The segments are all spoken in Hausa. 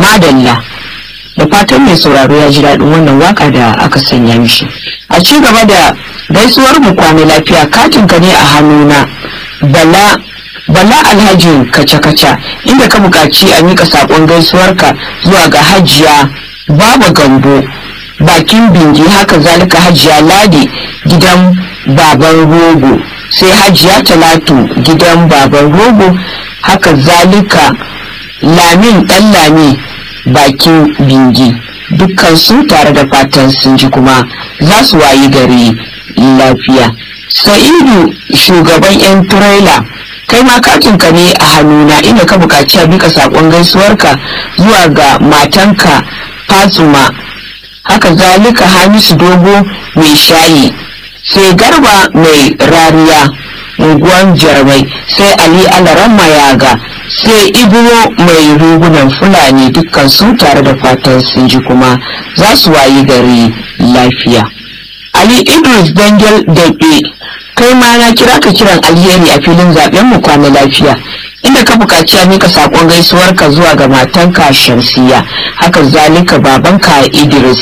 madalla da fatan mai sauraro ya ji daɗin wannan waka da aka sanya mishi a ci gaba da gaisuwar mu kwana lafiya katin ka ne a hannuna bala bala alhaji kaca-kaca inda ka buƙaci a mika saƙon gaisuwarka zuwa ga hajiya baba gambo bakin bingi haka zalika hajiya ladi gidan baban rogo sai hajiya talatu gidan baban rogo haka zalika lamin ɗan lami bakin bingi dukkan su tare da fatan sun ji kuma za su wayi gari lafiya sa'idu shugaban 'yan turela kai ma katinka ne a hannuna inda ka buƙaci a bika saƙon gaisuwarka zuwa ga matanka fatsuma haka zalika hamisu dogo mai shayi sai garba mai rariya unguwan jarmai sai ali alaran mayaga sai ibro mai rugunan fulani dukkan su tare da fatan sun ji kuma za su wayi gari lafiya ali idris dangel daɓe kai ma na kira ka kiran alheri a filin zaben mu kwana lafiya inda ka buƙaci a mika saƙon gaisuwarka zuwa ga matanka shamsiya haka zalika babanka idris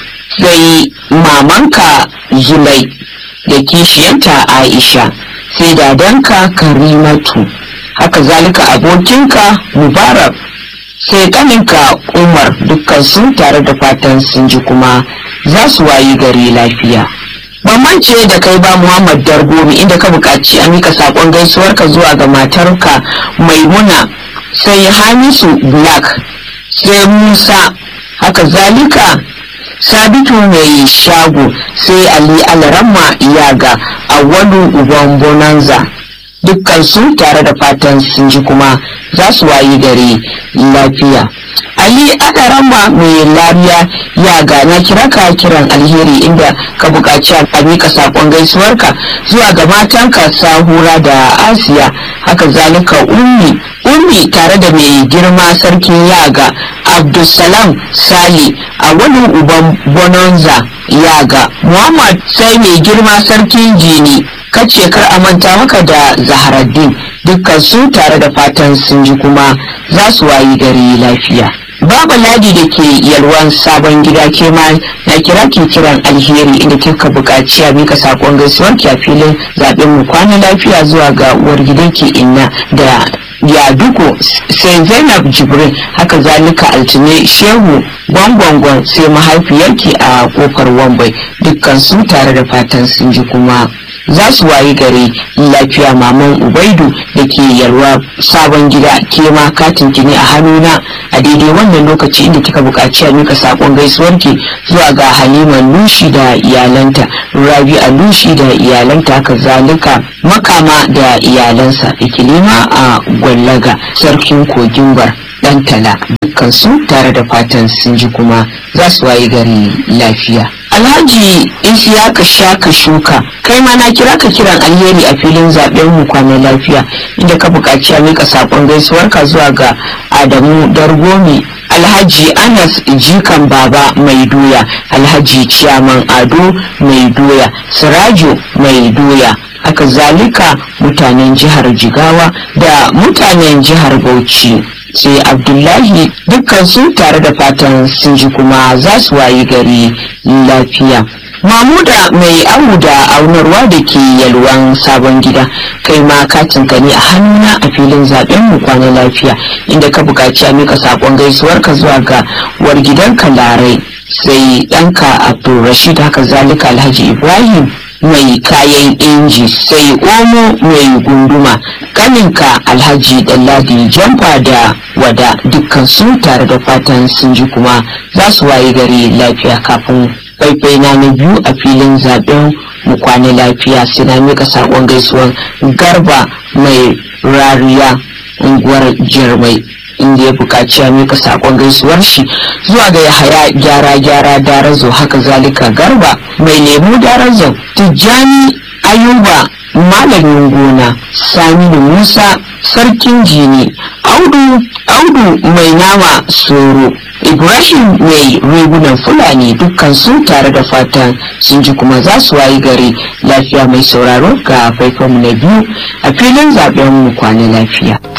sai mamanka zulai da kishiyanta aisha sai dadanka karimatu haka zalika abokinka mubarak sai kaninka umar dukkan sun tare da fatan sun ji kuma za su wayi gari lafiya bambance da kai ba muhammad dargomi inda ka buƙaci a mika saƙon gaisuwarka zuwa ga matarka maimuna sai hamisu black sai musa haka zalika sabitu mai shago sai ali alaramma iyaga awwalu uban bonanza dukkan su tare da fatan sun ji kuma za su wayi gari lafiya ali alaramma mai lariya ya gana kira ka kiran alheri inda ka buƙaci a miƙa saƙon gaisuwarka zuwa ga matanka sahura da asiya haka zalika ummi ummi tare da mai girma sarkin yaga abdulsalam sali a wani uban bonanza yaga muhammad sai mai girma sarkin jini kace kar a manta maka da zaharaddin dukkan su tare da fatan sun ji kuma za su wayi gari lafiya Baba Ladi da ke yalwan sabon gida ke ma na kira ke kiran alheri inda kika buƙaci a mika sakon gaisuwar ki a filin zaben mu kwana lafiya zuwa ga uwar gidan ki inna da yaduko sai Zainab Jibrin haka zalika altine Shehu gwangwangwan sai mahaifiyarki a kofar Wambai dukkan su tare da fatan sun ji kuma za su wayi gari lafiya maman ubaidu da ke yalwa sabon gida ke ma katin ki ne a hannuna a daidai wannan lokaci inda kika buƙaci a mika sakon gaisuwarki zuwa ga halima lushi da iyalanta rabi a lushi da iyalanta haka zalika makama da iyalansa ikilima a gwallaga sarkin kogin bar dan tala dukkan su tare da fatan sun ji kuma za su wayi gari lafiya Alhaji Isiyaka Shaka Shuka kai ma na kira ka kiran alheri a filin zaben mu kwana lafiya inda ka buƙaci a mika sakon gaisuwarka zuwa ga Adamu Dargomi Alhaji Anas Jikan Baba Mai Doya Alhaji Ciyaman Ado Mai Doya Sirajo Mai Doya haka zalika mutanen jihar Jigawa da mutanen jihar Bauchi sai abdullahi dukkan su tare da fatan sun ji kuma za su wayi gari lafiya mamuda mai amu da aunarwa da ke yalwan sabon gida kai ma katin ka ne a hannuna a filin zaben mu kwana lafiya inda ka buƙaci a mika saƙon gaisuwarka zuwa ga war gidanka larai sai ɗanka abdulrashid haka zalika alhaji ibrahim mai kayan inji sai omo mai gunduma kaninka alhaji dalladi jamfa da wada dukkan su tare da fatan sun ji kuma za su waye gari lafiya kafin faifai na na biyu a filin zaben mu kwana lafiya sai na mika sakon gaisuwan garba mai rariya unguwar jirmai inda ya buƙaci ya mika sakon gaisuwar shi zuwa ga yahaya gyara gyara darazo haka zalika garba mai lemu darazo tijjani ayuba malamin gona saminu musa sarkin jini audu audu mai nama soro ibrahim mai rigunan fulani dukkan su tare da fatan sun ji kuma za su wayi gari lafiya mai sauraro ga faifanmu na biyu a filin zaben mu kwana lafiya